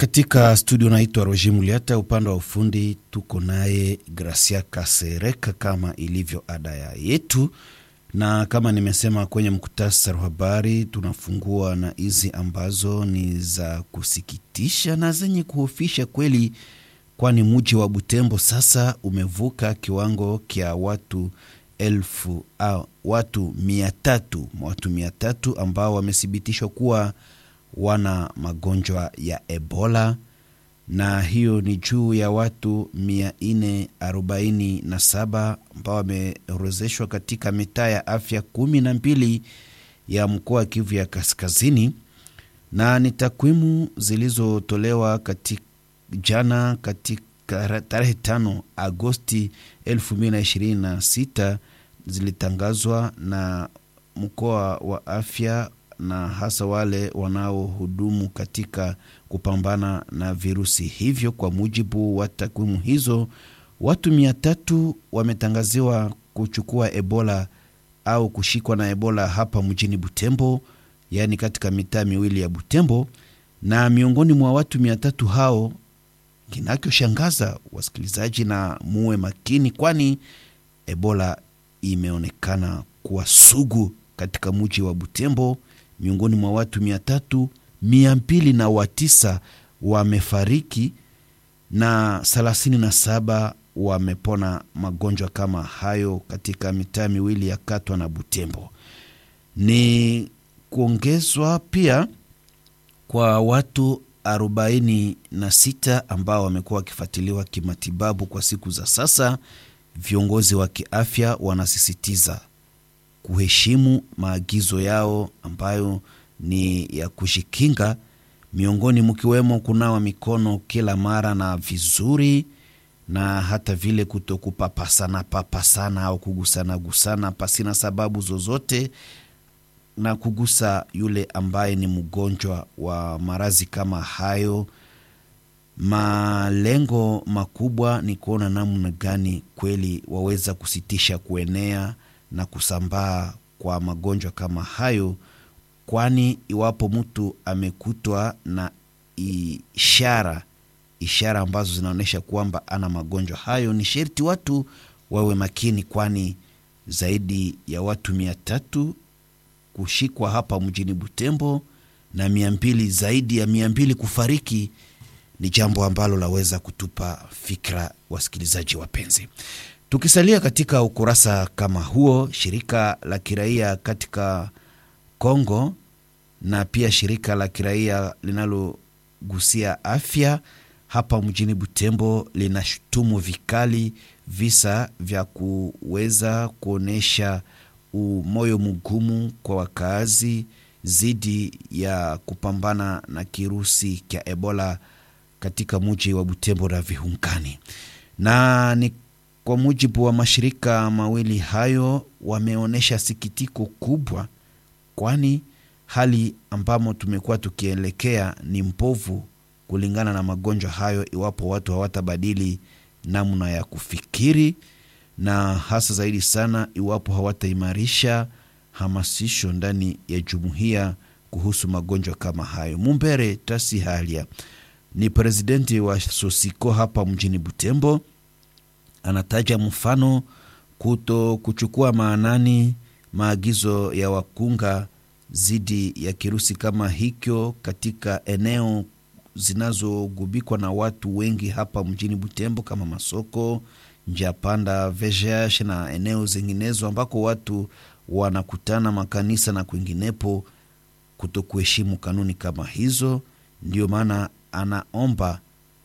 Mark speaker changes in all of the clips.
Speaker 1: Katika studio naitwa Roger Muliata, upande wa ufundi tuko naye Gracia Kasereka kama ilivyo ada ya yetu, na kama nimesema kwenye mkutasari wa habari, tunafungua na hizi ambazo ni za kusikitisha na zenye kuhofisha kweli, kwani mji wa Butembo sasa umevuka kiwango kya watu elfu au watu mia tatu watu mia tatu ambao wamethibitishwa kuwa wana magonjwa ya Ebola, na hiyo ni juu ya watu mia nne arobaini na saba ambao wameorozeshwa katika mitaa ya afya kumi na mbili ya mkoa wa Kivu ya Kaskazini, na ni takwimu zilizotolewa katika jana katika tarehe tano Agosti elfu mbili na ishirini na sita zilitangazwa na mkoa wa afya na hasa wale wanaohudumu katika kupambana na virusi hivyo. Kwa mujibu wa takwimu hizo, watu mia tatu wametangaziwa kuchukua Ebola au kushikwa na Ebola hapa mjini Butembo, yaani katika mitaa miwili ya Butembo, na miongoni mwa watu mia tatu hao, kinachoshangaza wasikilizaji, na muwe makini, kwani Ebola imeonekana kuwa sugu katika mji wa Butembo. Miongoni mwa watu mia tatu mia mbili na watisa wamefariki na thelathini na saba wamepona magonjwa kama hayo katika mitaa miwili ya Katwa na Butembo. Ni kuongezwa pia kwa watu arobaini na sita ambao wamekuwa wakifuatiliwa kimatibabu kwa siku za sasa. Viongozi wa kiafya wanasisitiza kuheshimu maagizo yao ambayo ni ya kujikinga, miongoni mkiwemo kunawa mikono kila mara na vizuri, na hata vile kutokupapasana papasana au kugusana gusana pasina sababu zozote, na kugusa yule ambaye ni mgonjwa wa maradhi kama hayo. Malengo makubwa ni kuona namna gani kweli waweza kusitisha kuenea na kusambaa kwa magonjwa kama hayo, kwani iwapo mtu amekutwa na ishara ishara ambazo zinaonyesha kwamba ana magonjwa hayo, ni sherti watu wawe makini, kwani zaidi ya watu mia tatu kushikwa hapa mjini Butembo na mia mbili zaidi ya mia mbili kufariki ni jambo ambalo laweza kutupa fikra, wasikilizaji wapenzi. Tukisalia katika ukurasa kama huo, shirika la kiraia katika Kongo na pia shirika la kiraia linalogusia afya hapa mjini Butembo linashutumu vikali visa vya kuweza kuonyesha moyo mgumu kwa wakaazi dhidi ya kupambana na kirusi cha Ebola katika mji wa Butembo na vihunkani na ni kwa mujibu wa mashirika mawili hayo, wameonyesha sikitiko kubwa, kwani hali ambamo tumekuwa tukielekea ni mbovu kulingana na magonjwa hayo, iwapo watu hawatabadili namna ya kufikiri, na hasa zaidi sana iwapo hawataimarisha hamasisho ndani ya jumuiya kuhusu magonjwa kama hayo. Mumbere Tasi Halia ni presidenti wa Sosiko hapa mjini Butembo anataja mfano kuto kuchukua maanani maagizo ya wakunga dhidi ya kirusi kama hicho katika eneo zinazogubikwa na watu wengi hapa mjini Butembo kama masoko, njia panda, VGH na eneo zinginezo ambako watu wanakutana, makanisa na kwinginepo, kuto kuheshimu kanuni kama hizo. Ndiyo maana anaomba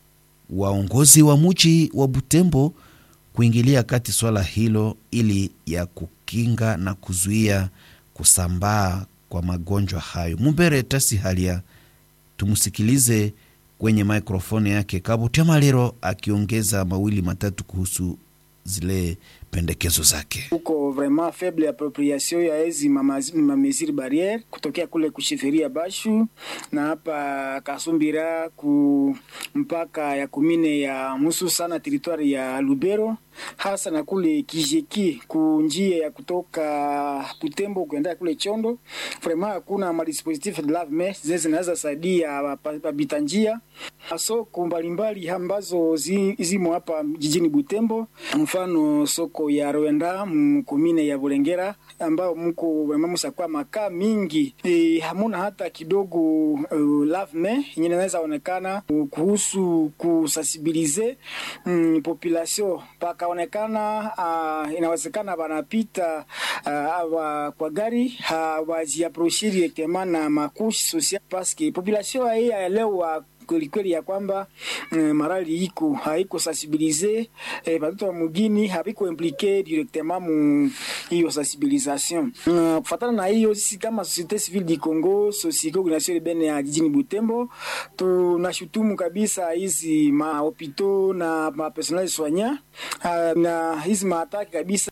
Speaker 1: waongozi wa mji wa Butembo kuingilia kati swala hilo ili ya kukinga na kuzuia kusambaa kwa magonjwa hayo. Mumbere Tasi Halia, tumsikilize kwenye mikrofoni yake Kabutia Maliro akiongeza mawili matatu kuhusu zile pendekezo zake.
Speaker 2: Kuko vraiment faible appropriation ya hizi mamesiri barriere kutokea kule kushiferia Bashu na hapa Kasumbira ku mpaka ya kumine ya musu sana teritwari ya Lubero hasa na kule Kijeki ku njia ya kutoka Butembo kuenda kule Chondo, vraiment hakuna madispositif de lave main zile zinaweza saidia wapita njia soko mbalimbali ambazo zi, zimo hapa jijini Butembo, mfano soko ya Rwenda mkumine ya Bulengera ambao mko mmusakwa makaa mingi e, hamuna hata kidogo uh, lave main yenye inaweza onekana uh, kuhusu kusensibilize um, population pakaonekana uh, inawezekana wanapita uh, kwa gari hawajiaproche directement na makushi social paske population hii aelewa kwelikweli ya kwamba mm, marali iko haiko sensibilize eh, batoto wa mugini habiko implike directement mu hiyo sensibilisation. Uh, kufatana na hiyo, sisi kama societe civile du Congo Societe Organisation Urbaine ya jijini Butembo tunashutumu kabisa hizi mahopito na mapersonel soignant uh, na hizi maataki kabisa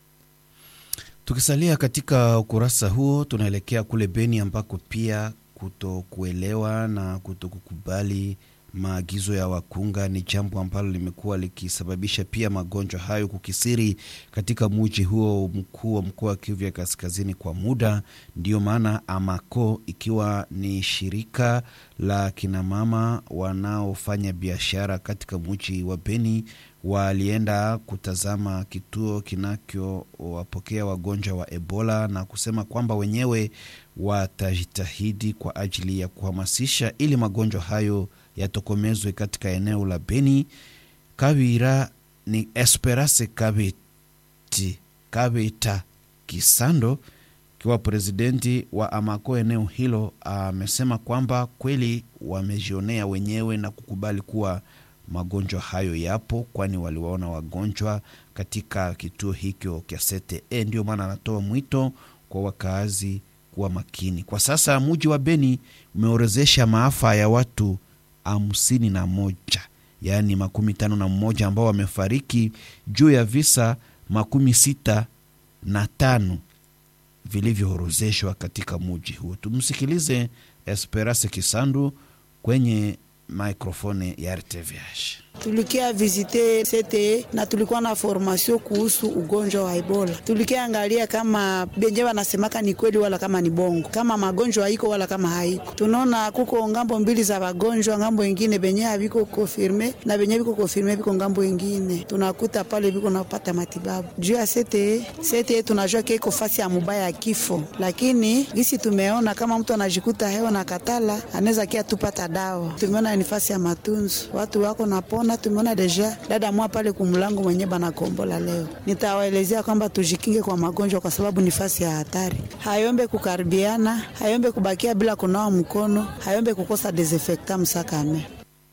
Speaker 1: Tukisalia katika ukurasa huo, tunaelekea kule Beni ambako pia kutokuelewa na kutokukubali maagizo ya wakunga ni jambo ambalo limekuwa likisababisha pia magonjwa hayo kukisiri katika muji huo mkuu wa mkoa wa Kivu ya Kaskazini kwa muda. Ndiyo maana AMACO ikiwa ni shirika la kinamama wanaofanya biashara katika muji wa Beni walienda kutazama kituo kinachowapokea wagonjwa wa Ebola na kusema kwamba wenyewe watajitahidi kwa ajili ya kuhamasisha ili magonjwa hayo yatokomezwe katika eneo la Beni. Kawira ni Esperance Kabeti Kabeta Kisando kiwa presidenti wa Amako eneo hilo amesema kwamba kweli wamejionea wenyewe na kukubali kuwa magonjwa hayo yapo, kwani waliwaona wagonjwa katika kituo hicho cha CTE. Ndio maana anatoa mwito kwa wakaazi kuwa makini. Kwa sasa muji wa Beni umeorozesha maafa ya watu hamsini na moja yaani makumi tano na mmoja ambao wamefariki juu ya visa makumi sita na tano vilivyoorozeshwa katika muji huo. Tumsikilize Esperance Kisandu kwenye maikrofoni ya RTVH.
Speaker 3: Tulikia visite CTE na tulikuwa na formation kuhusu ugonjwa wa Ebola. Tulikia angalia kama benye wanasemaka ni kweli wala kama ni bongo, kama magonjwa haiko wala kama haiko. Tunaona kuko ngambo mbili za wagonjwa, ngambo ingine benye haviko konfirme na benye viko konfirme viko ngambo ingine. Tunakuta pale viko napata matibabu juu ya CTE. CTE tunajua kiko fasi ya mubaya ya kifo, lakini gisi tumeona kama mtu anajikuta hewa na katala anaweza kia tupata dawa. Tumeona ni fasi ya matunzo, watu wako napona na tumeona deja dada mwa pale kumlango mwenye banakombola leo. Nitawaelezea kwamba tujikinge kwa magonjwa, kwa sababu ni fasi ya hatari. Hayombe kukaribiana, hayombe kubakia bila kunawa mkono, hayombe kukosa desinfectant msakame.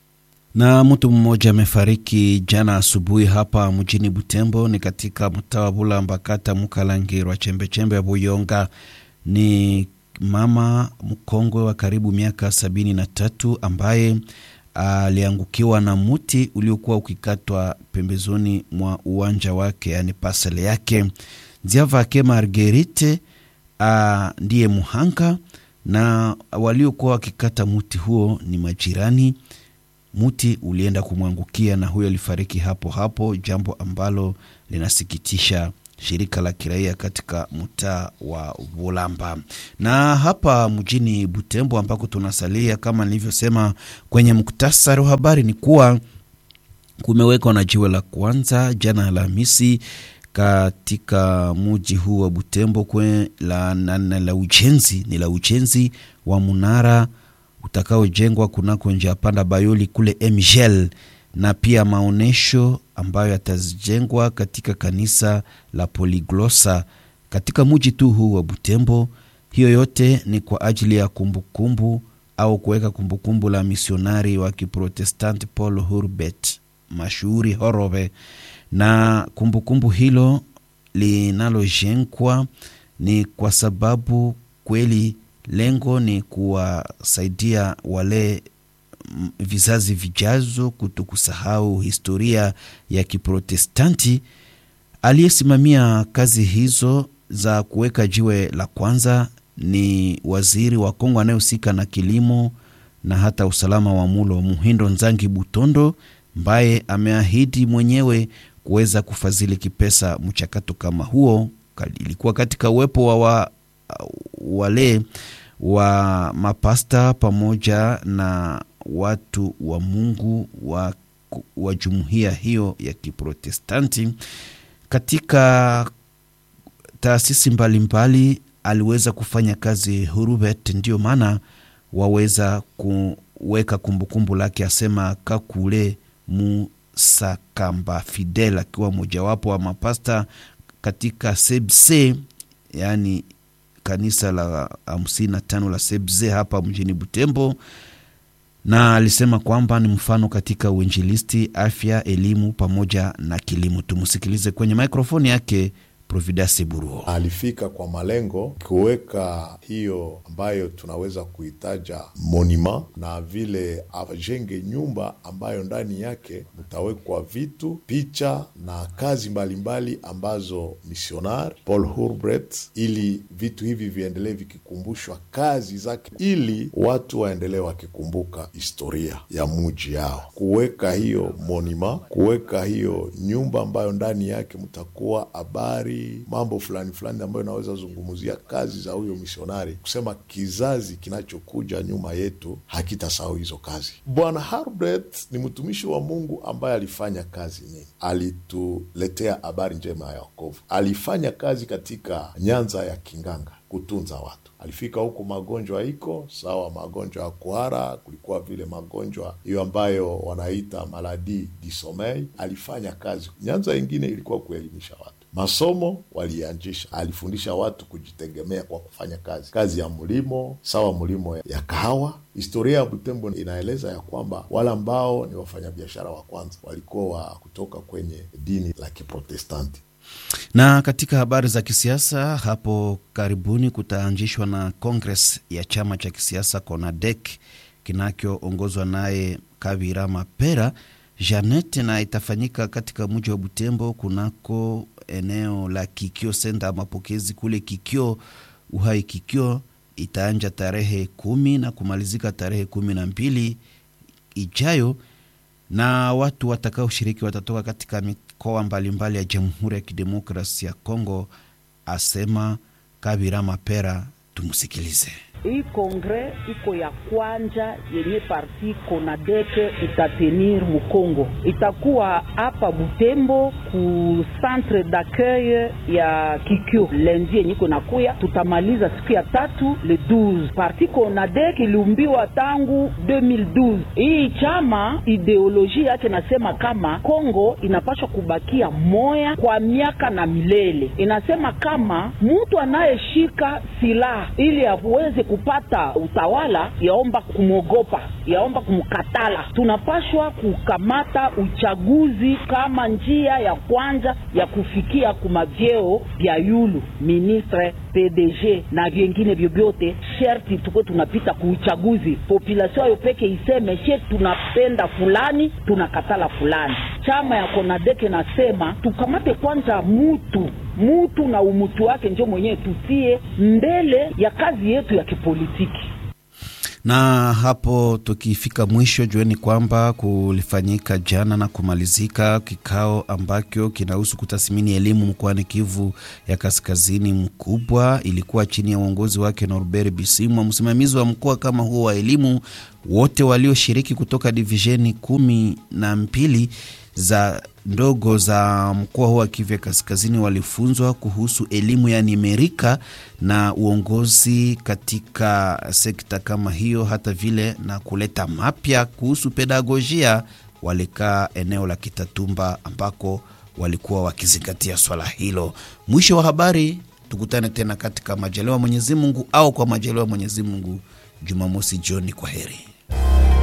Speaker 1: Na mtu mmoja amefariki jana asubuhi hapa mjini Butembo, ni katika mtaa wa Bulamba, kata Mukalangirwa, chembechembe ya Buyonga. Ni mama mkongwe wa karibu miaka sabini na tatu ambaye aliangukiwa na muti uliokuwa ukikatwa pembezoni mwa uwanja wake, yani pasele yake. Nziavake Margerite a, ndiye muhanga na waliokuwa wakikata muti huo ni majirani. Muti ulienda kumwangukia na huyo alifariki hapo hapo, jambo ambalo linasikitisha shirika la kiraia katika mtaa wa Bulamba. Na hapa mjini Butembo ambako tunasalia, kama nilivyosema kwenye muktasari wa habari, ni kuwa kumewekwa na jiwe la kwanza jana Alhamisi katika muji huu wa Butembo kwe la, la, la, la ujenzi ni la ujenzi wa munara utakaojengwa kunako njia panda Bayoli kule Mgel na pia maonyesho ambayo yatajengwa katika kanisa la Poliglosa katika muji tu huu wa Butembo. Hiyo yote ni kwa ajili ya kumbukumbu kumbu, au kuweka kumbukumbu la misionari wa Kiprotestanti Paul Hurbet mashuhuri Horove, na kumbukumbu kumbu hilo linalojengwa ni kwa sababu kweli lengo ni kuwasaidia wale vizazi vijazo kuto kusahau historia ya Kiprotestanti Aliyesimamia kazi hizo za kuweka jiwe la kwanza ni waziri wa Kongo anayehusika na kilimo na hata usalama wa mulo Muhindo Nzangi Butondo, ambaye ameahidi mwenyewe kuweza kufadhili kipesa mchakato kama huo. Ilikuwa katika uwepo wa, wa wale wa mapasta pamoja na watu wa Mungu wa, wa jumuiya hiyo ya Kiprotestanti katika taasisi mbalimbali aliweza kufanya kazi Hurubet, ndiyo maana waweza kuweka kumbukumbu lake, asema Kakule Musakamba Fidel akiwa mojawapo wa mapasta katika sebse, yaani kanisa la hamsini na tano la sebze hapa mjini Butembo, na alisema kwamba ni mfano katika uinjilisti, afya, elimu pamoja na kilimo. Tumsikilize kwenye mikrofoni yake. Providence Buruo
Speaker 4: alifika kwa malengo kuweka hiyo ambayo tunaweza kuitaja monima na vile ajenge nyumba ambayo ndani yake mtawekwa vitu, picha na kazi mbalimbali mbali ambazo misionari Paul Hurbright, ili vitu hivi viendelee vikikumbushwa kazi zake, ili watu waendelee wakikumbuka historia ya muji yao. Kuweka hiyo monima, kuweka hiyo nyumba ambayo ndani yake mtakuwa habari mambo fulani fulani ambayo inaweza zungumzia kazi za huyo misionari, kusema kizazi kinachokuja nyuma yetu hakitasahau hizo kazi. Bwana Harbret ni mtumishi wa Mungu ambaye alifanya kazi nyingi, alituletea habari njema ya wokovu, alifanya kazi katika nyanza ya Kinganga kutunza watu alifika huko, magonjwa iko sawa, magonjwa ya kuhara, kulikuwa vile magonjwa hiyo ambayo wanaita maladi di sommeil. Alifanya kazi. Nyanza ingine ilikuwa kuelimisha watu, masomo walianzisha, alifundisha watu kujitegemea kwa kufanya kazi, kazi ya mlimo sawa, mlimo ya kahawa. Historia ya Butembo inaeleza ya kwamba wale ambao ni wafanyabiashara wa kwanza walikuwa wa kutoka kwenye dini la Kiprotestanti
Speaker 1: na katika habari za kisiasa, hapo karibuni kutaanzishwa na kongres ya chama cha kisiasa CONADEC kinachoongozwa naye Kabira Mapera Janet, na itafanyika katika mji wa Butembo kunako eneo la Kikio senda mapokezi kule Kikio Uhai Kikio. Itaanja tarehe kumi na kumalizika tarehe kumi na mbili ijayo na watu watakaoshiriki watatoka katika mikoa mbalimbali ya Jamhuri ya Kidemokrasi ya Kongo, asema Kabira Mapera. Tumsikilize.
Speaker 5: Hii kongre iko ya kwanja yenye parti Konadeke itatenir Mukongo, itakuwa hapa Butembo ku centre d'accueil ya Kikyo lendi yenye iko nakuya, tutamaliza siku ya tatu le 12. Parti Konadeke iliumbiwa tangu 2012. Hii chama ideoloji yake nasema kama Kongo inapaswa kubakia moya kwa miaka na milele. Inasema kama mtu anayeshika silaha ili aweze kupata utawala yaomba kumwogopa, yaomba kumkatala. Tunapashwa kukamata uchaguzi kama njia ya kwanza ya kufikia kumavyeo vya yulu ministre PDG na vyengine vyovyote, sherti tukuwe tunapita kuuchaguzi. Population ayo peke iseme she tunapenda fulani, tunakatala fulani. Chama ya Konadeke nasema tukamate kwanza mutu mutu na umutu wake njo mwenyewe tutie mbele ya kazi yetu ya kipolitiki.
Speaker 1: Na hapo tukifika mwisho, jueni kwamba kulifanyika jana na kumalizika kikao ambacho kinahusu kutathmini elimu mkoani Kivu ya Kaskazini mkubwa. Ilikuwa chini ya uongozi wake Norbert Bisimwa, msimamizi wa mkoa kama huo wa elimu. Wote walioshiriki kutoka divisheni kumi na mbili za ndogo za mkoa huu wa Kivu ya Kaskazini walifunzwa kuhusu elimu ya nimerika na uongozi katika sekta kama hiyo, hata vile na kuleta mapya kuhusu pedagojia. Walikaa eneo la Kitatumba ambako walikuwa wakizingatia swala hilo. Mwisho wa habari, tukutane tena katika majaliwa Mwenyezi Mungu au kwa majaliwa Mwenyezi Mungu Jumamosi jioni. Kwa heri.